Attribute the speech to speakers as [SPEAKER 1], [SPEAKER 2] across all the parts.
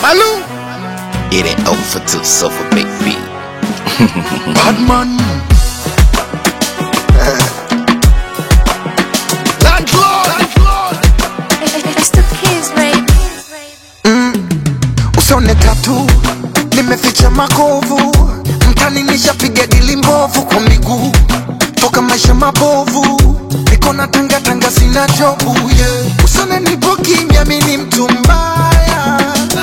[SPEAKER 1] Malu.
[SPEAKER 2] It ain't over till sofa baby.
[SPEAKER 1] Bad man. Landlord.
[SPEAKER 3] It's the kids, baby.
[SPEAKER 4] usone tatu nimeficha makovu mtani nishapiga dili mbovu kwa miguu toka maisha mabovu niko na tangatanga sina jobu yeah. usone nipo kimya mini mtu mbaya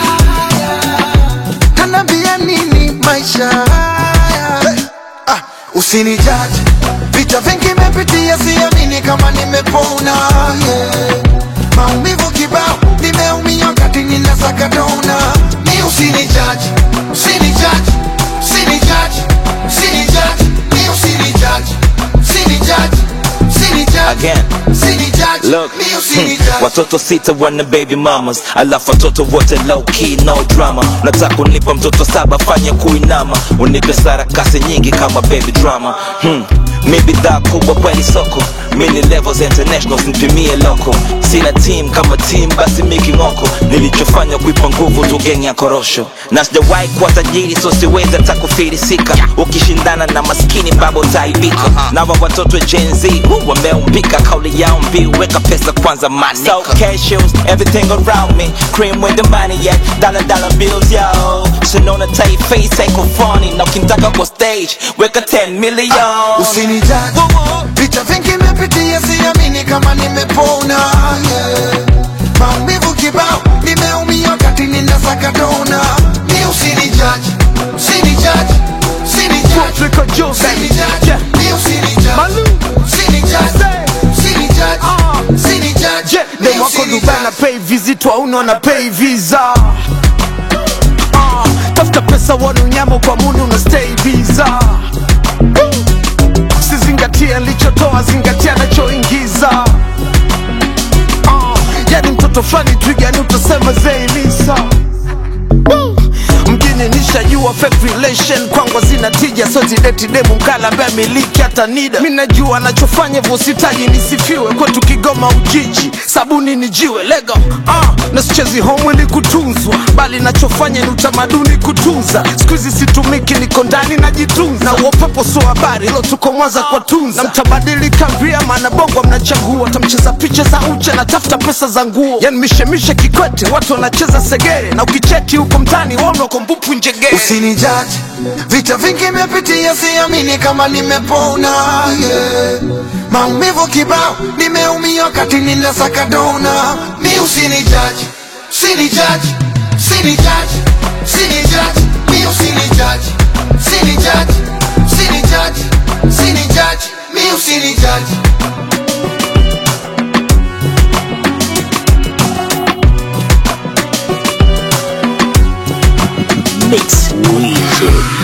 [SPEAKER 4] tanambia nini maisha haya hey. ah, usinijaji vita vingi mepitia siamini kama nimepona yeah. maumivu kibao nimeumia wakati ninasaka dona mi usinijaji usinijaji usinijaji usinijaji mi usinijaji usinijaji usinijaji
[SPEAKER 5] Again.
[SPEAKER 4] usinijaji
[SPEAKER 5] Look,
[SPEAKER 4] mi
[SPEAKER 5] hmm,
[SPEAKER 4] usinijaji
[SPEAKER 5] watoto sita wana baby mamas, alafu watoto wote low key no drama. Nataka unipa mtoto saba, fanya kuinama, unipe sarakasi nyingi kama baby drama. Hmm. Mi bidhaa kubwa kweli soko, mini levels international, simpimie loko. Sina team kama team, basi miki ngoko. Nilichofanya kuipa nguvu tu geng ya korosho, na sijawahi kuwa tajiri, so siwezi hata kufilisika. Ukishindana na maskini babo utaibika. Na wa watoto wa Gen Z uh, wameumbika, kauli yao mbiu, weka pesa kwanza manika. So cashews, everything around me, cream with the money yeah, dollar dollar bills yo. Sinaona tight face haiko funny, na ukitaka kwa stage, weka 10 million.
[SPEAKER 4] usinijaji vita vingi mepitia siamini kama nimepona yeah. maumivu kibao nimeumia wakati ninasaka dona mi usinijaji usinijaji usinijaji
[SPEAKER 1] Africa Jose.
[SPEAKER 4] usinijaji
[SPEAKER 1] Yeah.
[SPEAKER 4] mi usinijaji
[SPEAKER 1] Malu.
[SPEAKER 4] usinijaji usinijaji
[SPEAKER 1] Ah.
[SPEAKER 4] usinijaji
[SPEAKER 1] Je,
[SPEAKER 4] mi
[SPEAKER 1] dem wako Dubai na
[SPEAKER 4] usinijaji
[SPEAKER 1] pay visit wauna na pay visa Ah, tafuta pesa wana unyama kwa muni una stay visa sizingatia nilichotoa zingatia nachoingiza Ah, yani mtoto fulani twigani utasema zeilisa mjini nishajua fake relation kwangu zina tija so zideti demu mkala ambaye miliki hata nida mi najua anachofanya hivyo sitaji nisifiwe kwetu kigoma ujiji sabuni ni jiwe lego ah, na sichezi home ili kutunzwa bali nachofanya ni utamaduni kutunza siku hizi situmiki niko ndani najitunza na uopepo sio habari lo tuko mwanza kwa tunza na mtabadilika via maana bongo mnachagua tamcheza picha za uche na tafuta pesa za nguo yani mishemishe kikwete watu wanacheza segere na ukicheki huko mtani waona uko mbupu njegere
[SPEAKER 4] usinijaji vita vingi mepitia siamini kama nimepona yeah. maumivu kibao nimeumia wakati ninasaka dona mi usinijaji usinijaji usinijaji usinijaji mi usinijaji usinijaji usinijaji usinijaji mi usinijaji
[SPEAKER 2] Mix Weezy.